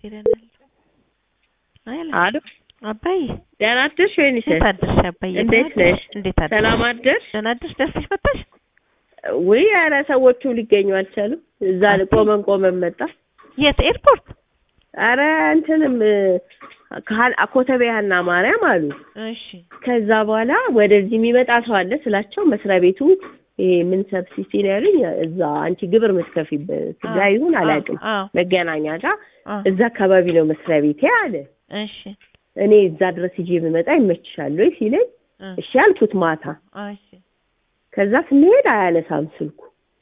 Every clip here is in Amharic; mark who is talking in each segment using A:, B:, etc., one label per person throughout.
A: ይለናል። አይለ
B: አሉ
A: አባዬ
B: ደህና አደርሽ ወይንሽ?
A: እንዴት አደርሽ አባዬ?
B: እንዴት
A: ደህና አደርሽ?
B: ነሽ?
A: እንዴት አደርሽ?
B: ሰላም አደርሽ?
A: ደህና አደርሽ? ደርሰሽ መጣሽ?
B: ውይ ኧረ ሰዎቹ ሊገኙ አልቻሉም። እዛ
A: አባዬ።
B: ቆመን ቆመን መጣ።
A: የት ኤርፖርት?
B: ኧረ እንትንም ካል- ኮተቤ ሀና ማርያም አሉ።
A: እሺ
B: ከዛ በኋላ ወደዚህ የሚመጣ ሰው አለ ስላቸው መስሪያ ቤቱ ይሄ ምን ሰብሲቲ ነው ያሉኝ። እዛ አንቺ ግብር የምትከፊበት ጋር ይሁን አላውቅም፣
A: አዎ
B: መገናኛ ጋር
A: አዎ።
B: እዛ አካባቢ ነው መስሪያ ቤቴ አለ።
A: እሺ
B: እኔ እዛ ድረስ ይዤ ብመጣ ይመችሻል ወይ ሲለኝ
A: እ፣
B: እሺ አልኩት ማታ።
A: እሺ
B: ከዛ ስንሄድ አያነሳም ስልኩ።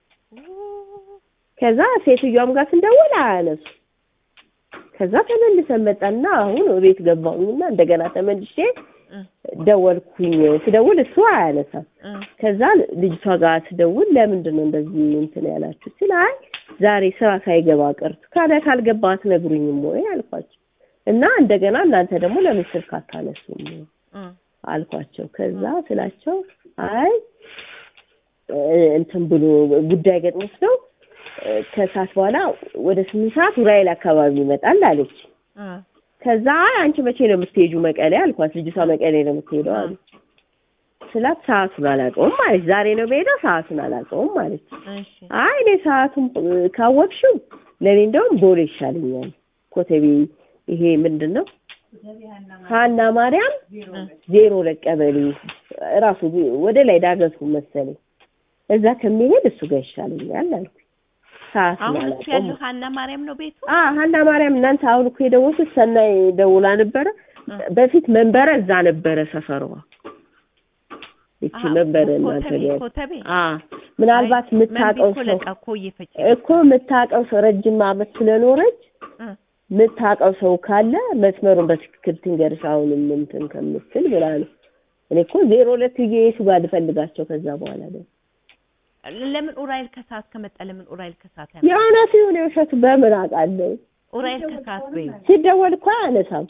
B: ከዛ ሴትዮዋም ጋር ስንደውል አያነሱ። ከዛ ተመልሰን መጣና አሁን ቤት ገባሁኝና እንደገና ተመልሼ
A: እ፣
B: ደወልኩኝ። ስደውል እሱ አያነሳም።
A: እ፣
B: ከዛ ልጅቷ ጋር ስደውል ለምንድን ነው እንደዚህ እንትን ያላችሁ ሲል አይ ዛሬ ስራ ሳይገባ ቀርቶ ካለ ካልገባ አትነግሩኝም ወይ አልኳቸው እና እንደገና እናንተ ደግሞ ለምን ስልክ አታነሱም
A: እ፣
B: አልኳቸው። ከዛ ስላቸው አይ እ፣ እንትን ብሎ ጉዳይ ገጥሞት ነው እ፣ ከሰዓት በኋላ ወደ ስምንት ሰዓት ኡራኤል አካባቢ ይመጣል አለች።
A: እ፣
B: ከዛ አይ አንቺ መቼ ነው የምትሄጁ መቀሌ አልኳት። ልጅቷ መቀሌ ነው የምትሄደው አሉ ስላት ሰዓቱን አላውቀውም አለች። ዛሬ ነው የምሄደው ሰዓቱን አላውቀውም አለች።
A: እሺ
B: አይ እኔ ሰዓቱን እ፣ ካወቅሽው ለእኔ እንደውም ቦሌ ይሻለኛል። ኮተቤ ይሄ ምንድን ነው ሀና ማርያም
A: እ፣
B: ዜሮ ለቀበሌ ራሱ ወደ ላይ ዳገቱ መሰለኝ እዛ ከሚሄድ እሱ ጋር ይሻለኛል አልኩኝ። ሰዓቱን
A: አሁን እሱ
B: አላውቀውም
A: ያለው ሀና ማርያም ነው ቤቱ?
B: አ ሀና ማርያም እናንተ አሁን እኮ የደወልኩት ሰናይ ደውላ ነበረ።
A: እ።
B: በፊት መንበረ እዛ ነበረ ሰፈሯ። እቺ
A: አሀ፣
B: መንበረ እናንተ
A: ኮተቤ
B: ጋር
A: ኮተቤ
B: አ ምናልባት
A: አይ፣
B: የምታውቀው
A: መንቢ እኮ
B: ሰው
A: ለቃ እኮ እየፈጨ
B: እኮ የምታውቀው ሰው ረጅም ዓመት ስለኖረች
A: እ፣
B: የምታውቀው ሰው ካለ መስመሩን በትክክል ትንገርሽ አሁንም እንትን ከምትል ብላ ነው። እኔ እኮ ዜሮ ሁለት ብዬ የቱ ጋር ልፈልጋቸው ከዛ በኋላ ደግሞ
A: ለምን ኡራኤል ከሰዓት ከመጣ ለምን ኡራኤል ከሰዓት ያመጣል?
B: የእውነቱ ይሁን የውሸቱ በምን አውቃለሁ?
A: ኡራኤል ከሰዓት በይው
B: ሲደወል እኮ አያነሳም፣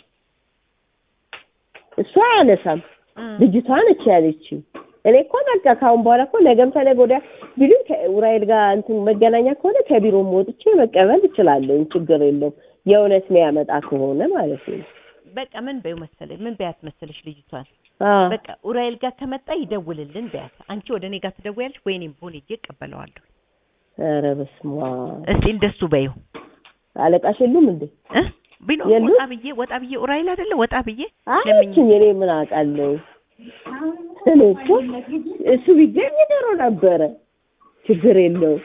B: እሱ አያነሳም።
A: እ፣
B: ልጅቷ ነች ያለችው። እኔ እኮ በቃ ካሁን በኋላ እኮ ነገም ተነገ ወዲያ ቢሉኝ ከኡራኤል ጋር እንትን መገናኛ ከሆነ ከቢሮም ወጥቼ መቀበል እችላለሁ፣ ችግር የለውም። የእውነት ነው ያመጣ ከሆነ ማለት ነው።
A: በቃ ምን በይው መሰለኝ ምን በያት መሰለሽ ልጅቷን
B: አዎ
A: በቃ ኡራኤል ጋር ከመጣ ይደውልልን በያት። አንቺ ወደ እኔ ጋር ትደውያለሽ ወይ እኔም ቦሌ ሄጄ እቀበለዋለሁ።
B: ኧረ በስመ አብ
A: እስቲ እንደሱ በይው
B: አለቃሽ የሉም እንዴ?
A: እ ቢኖር
B: የሉም?
A: ወጣ ብዬ ወጣ ብዬ ኡራኤል አይደለ ወጣ ብዬ ለምኝ
B: አለችኝ። እኔ ምን አውቃለሁ? እኔ እኮ እሱ ቢገኝ ድሮ ነበረ፣ ችግር የለውም።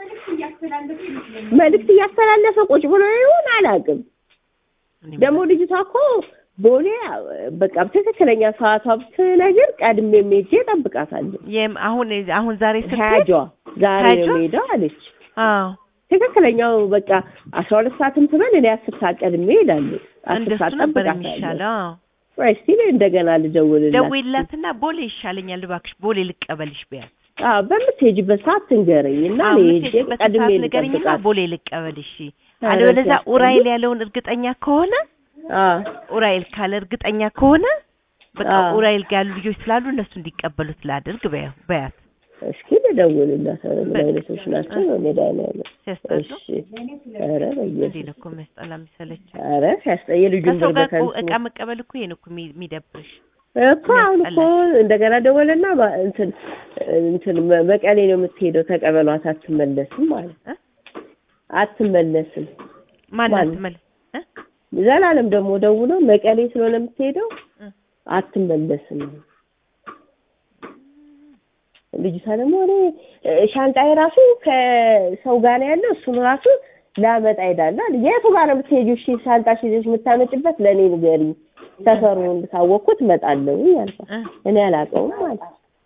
B: መልዕክት እያስተላለፈ ቁጭ ብሎ ይሁን አላውቅም።
A: እኔ
B: ደግሞ ልጅቷ እኮ ቦሌ በቃ ትክክለኛ ሰዓቷ ብትነግር ቀድሜ ሄጄ እጠብቃታለሁ።
A: የም- አሁን አሁን ዛሬ ስትሄድ
B: ሀያጇ ዛሬ ነው
A: ሀያጇ?
B: የምሄደው አለች።
A: አዎ
B: ትክክለኛው በቃ አስራ ሁለት ሰዓትም ትበል እኔ አስር ሰዓት ቀድሜ እሄዳለሁ። አስር
A: እንደሱ
B: ሰዓት
A: ነበር
B: እጠብቃታለሁ።
A: የሚሻለው። አዎ
B: ቆይ እስኪ እንደገና ልደውልላት።
A: ደውይላትና ቦሌ ይሻለኛል እባክሽ ቦሌ ልቀበልሽ በያት።
B: አዎ በምትሄጂበት ሰዓት ትንገረኝ እና
A: አዎ
B: እኔ ሄጄ
A: የምትሄጂበት
B: ቀድሜ
A: ሰዓት ንገሪኝና
B: ልጠብቃት።
A: ቦሌ ልቀበልሽ።
B: ኧረ
A: አለበለዚያ
B: ሲያስጠላ።
A: ኡራኤል ያለውን እርግጠኛ ከሆነ
B: አዎ
A: ኡራኤል ካለ እርግጠኛ ከሆነ በቃ
B: አዎ።
A: ኡራኤል ጋር ያሉ ልጆች ስላሉ እነሱ እንዲቀበሉት ላድርግ በያ- በያት።
B: እስኪ ልደውልላት። ኧረ ምን
A: በቃ።
B: አይነቶች ናቸው? መድኃኒዓለም
A: ሲያስጠሉ
B: እሺ። ኧረ
A: እንዴ
B: በየሱስ
A: ነው እኮ የሚያስጠላ የሚሰለች።
B: ኧረ ሲያስጠየ ልጁን
A: ከሰው
B: ብር
A: ጋር እኮ
B: በከንቱ
A: እቃ መቀበል እኮ ይሄን እኮ የሚ- የሚደብርሽ
B: እኮ አሁን እኮ እንደገና ደወለና ባ- እንትን እንትን መ- መቀሌ ነው የምትሄደው ተቀበሏት፣ አትመለስም ማለት
A: እ?
B: አትመለስም።
A: ማናት
B: ማን?
A: መለ እ?
B: ዘላለም ደግሞ ደውሎ መቀሌ ስለሆነ የምትሄደው
A: እ?
B: አትመለስም። ልጅቷ ደግሞ እኔ እ፣ ሻንጣዬ ራሱ ከሰው ጋር ነው ያለው እሱን ራሱ ላመጣ ሄዳለሁ አለ። የቱ ጋር ነው የምትሄጂው? እሺ ሻንጣሽ ይዘሽ የምታመጭበት ለእኔ ንገሪኝ፣ ሰፈሩን ካወቅኩት እመጣለሁ አልኳት።
A: እ?
B: እኔ አላውቀውም ማለት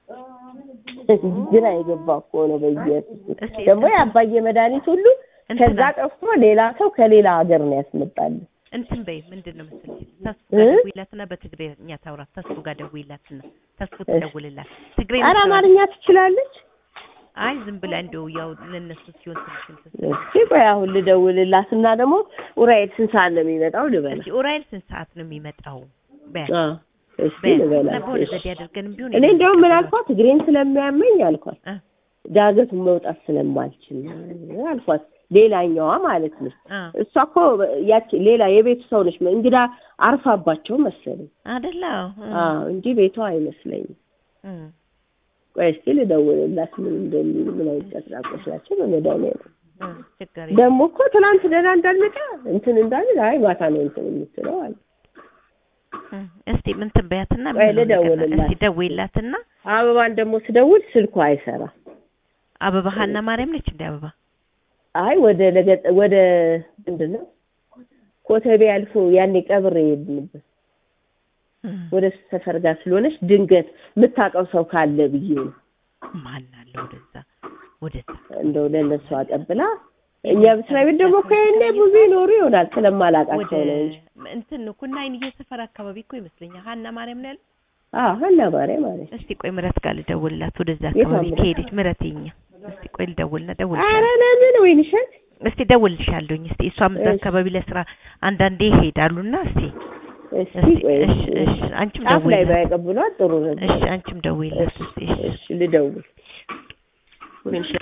B: ግራ የገባ እኮ ነው። በየሱስ
A: እስኪ
B: ደግሞ የአባዬ መድኃኒት ሁሉ ከዛ
A: እንትና
B: ጠፍቶ ሌላ ሰው ከሌላ ሀገር ነው ያስመጣል።
A: እንትን በይ ምንድን ነው መሰለኝ ተስፉ
B: እ?
A: ጋር ደውይላትና በትግሬኛ ታውራት። ተስፉ ጋር ደውይላትና ተስፉ ትደውልላት። ትግሬ
B: ኧረ
A: ነው
B: አማርኛ ትችላለች።
A: አይ ዝም ብላ እንደው ያው ለነሱ ሲሆን ትንሽ እንትን ስትል።
B: እስኪ ቆይ አሁን ልደውልላት እና ደግሞ ኡራኤል ስንት ሰዓት ነው የሚመጣው ልበላት።
A: እስኪ ኡራኤል ስንት ሰዓት ነው የሚመጣው? በያት
B: አዎ እስኪ
A: በያት እና
B: ልበላት።
A: በሆነ
B: እሺ።
A: ዘዴ አድርገንም ቢሆን
B: እኔ እንደውም ምን አልኳት እግሬን ስለሚያመኝ አልኳት
A: እ?
B: ዳገቱን መውጣት ስለማልችል አልኳት ሌላኛዋ ማለት ነው።
A: አ
B: እሷ እኮ ያቺ ሌላ የቤቱ ሰው ነች። እንግዳ አርፋባቸው መሰለኝ።
A: አይደለ?
B: አዎ እንጂ ቤቷ አይመስለኝም።
A: እም
B: ቆይ እስኪ ልደውልላት ምን እንደሚሉ ምን አይነት ቀጥራቆች ናቸው በመድኃኒዓለም
A: እም ችግር
B: ደግሞ እኮ ትናንት ደህና እንዳልመጣ እንትን እንዳለ አይ ማታ ነው እንትን የምትለው አለ።
A: እም እስቲ ምን ትበያትና
B: ቆይ
A: ምን ነው ነገር
B: ልደውልላት።
A: እስቲ ደውይላትና
B: አበባን ደግሞ ስደውል ስልኩ አይሰራም።
A: አበባ ሀና ማርያም ነች እንደ አበባ
B: አይ ወደ ለገጠ ወደ ምንድን ነው ኮተቤ አልፎ ያኔ ቀብር የሄድንበት
A: እም
B: ወደ እሱ ሰፈር ጋር ስለሆነች ድንገት የምታውቀው ሰው ካለ ብዬ ነው
A: ማን አለ ወደዛ ወደዛ
B: እንደው ለእነሱ አቀብላ እኛ መስሪያ ቤት ደግሞ እኮ ያኔ ብዙ ይኖሩ ይሆናል
A: ወደ
B: ስለማላውቃቸው ነው እንጂ
A: እንትን ነው ኩና አይንዬ ሰፈር አካባቢ እኮ ይመስለኛል ሀና ማርያም ነው ያለው።
B: አዎ ሀና ማርያም ማለት
A: እስቲ ቆይ ምረት ጋር ልደውልላት ወደዛ
B: የቷ
A: አካባቢ
B: ምረት?
A: ከሄደች ምረት የኛ እስቲ ቆይ ልደውልና
B: አረ
A: ደውልልሻለሁ
B: ለምን ወይንሸት
A: እስቲ ደውልልሻለሁኝ እስቲ እሷም እዛ
B: እሺ።
A: አካባቢ ለስራ አንዳንዴ ይሄዳሉና እስቲ
B: እስኪ
A: እስቲ
B: ቆይ
A: እሺ እሺ አንቺም
B: ጫፍ ላይ
A: ደውይላት
B: ባያቀብሏት ጥሩ ነበር
A: እሺ አንቺም ደውይላት እስቲ እሺ
B: እሺ ልደውል
A: ወይንሸት